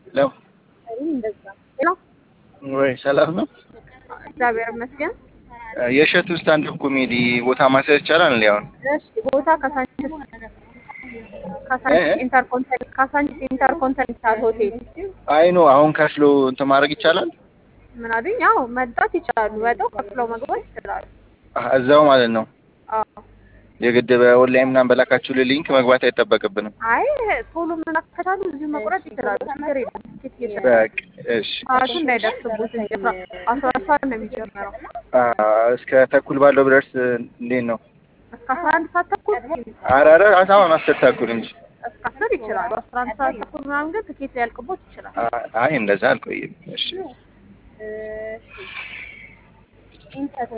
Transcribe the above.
ለው ወይ ሰላም ነው? እግዚአብሔር ይመስገን። የእሸቱ ስታንድፕ ኮሜዲ ቦታ ማስያዝ ይቻላል እንዴ? አሁን እሺ ቦታ ካሳንቺስ ካሳንቺስ ኢንተርኮንቲኔንታል ካሳንቺስ ኢንተርኮንቲኔንታል ሆቴል አይ ኖ አሁን ከፍሎ እንትን ማድረግ ይቻላል? ምን አሉኝ? ያው መምጣት ይችላሉ። ወደው ከፍለው መግባት ይችላሉ። አህ እዛው ማለት ነው። አዎ የግድ በኦንላይን ምናምን በላካችሁ ሊንክ መግባት አይጠበቅብንም። አይ ቶሎ መላክ ከቻሉ እዚሁ መቁረጥ ይችላሉ። ችግር የለም። ትኬት እየሸጠ በቃ እሺ። ሰዓቱ እንዳይደርስቡት እንጂ አስራ አስራ አራት ሰዓት ነው የሚጀምረው። አ እስከ ተኩል ባለው ብደርስ እንዴት ነው? እስከ አስራ አንድ ሰዓት ተኩል ኧረ ኧረ አሁን አስር ተኩል እንጂ እስከ አስር ይችላሉ። አስራ አንድ ሰዓት ተኩል ምናምን ግን ትኬት ሊያልቅቦት ይችላል። አ- አይ እንደዛ አልቆይም። እሺ ኢንተር